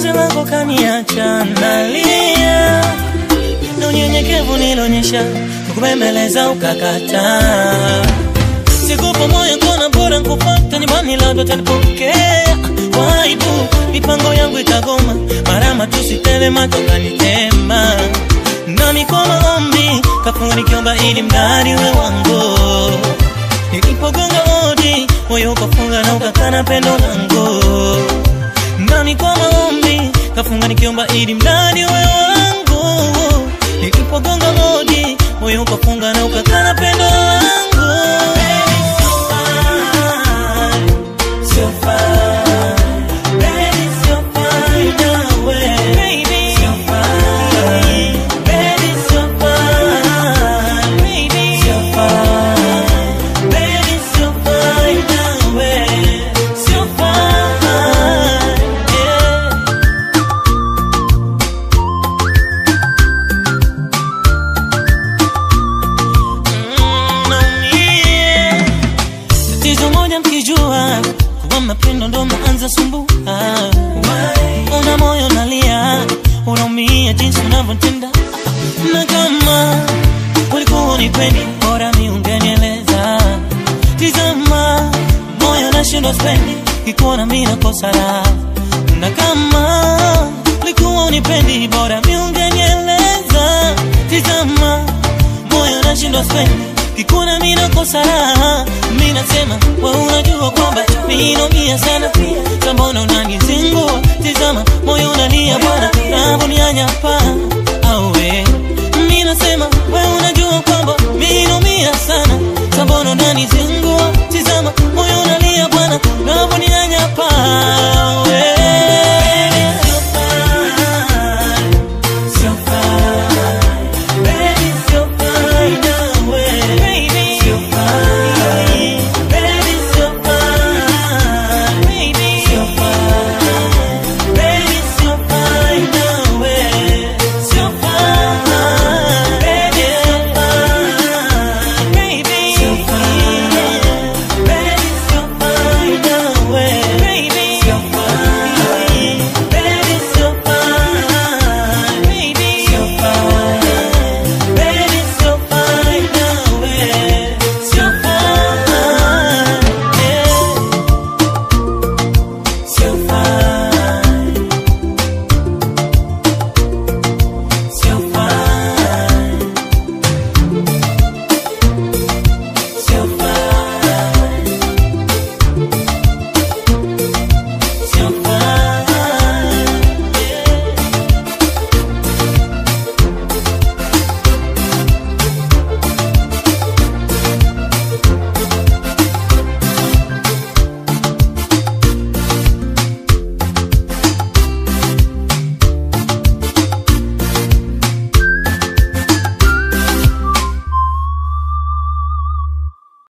penzi lako kaniacha nalia, na unyenyekevu nilionyesha, kukubembeleza ukakataa. Sikupa moyo kona bora nkupata nyumbani, labda utanipokea kwa aibu, mipango yangu itagoma, marama tusitele macho kanitema, nami kwa maombi kafunga nikiomba ili mradi we wangu Nilipogonga hodi moyo ukafunga na ukakana pendo langu, nami kwa maombi kafunga nikiomba ili mradi we wangu. Nilipogonga hodi moyo ukafunga na ukakana pendo langu. Baby, so fine, so fine. Baby, so fine nawe. So fine. Baby, so fine. So fine. Baby, so fine nawe. So fine, yeah. Mm, naumia. Tatizo moja mkijua kuwa mapendo ndo maanza sumbua. Una moyo nalia, unaumia jinsi unavyotenda, na kama ulikuwa unipendi, bora mi ungenieleza. Tizama moyo nashindwa spendi, kikuona mi nakosa raha, na kama ulikuwa unipendi, bora mi ungenieleza. Tizama moyo nashindwa spendi kikuna mina kosa raha mi nasema we unajua kwamba mi naumia sana sambona unanizingua tizama moyo unalia bwana navonianyapa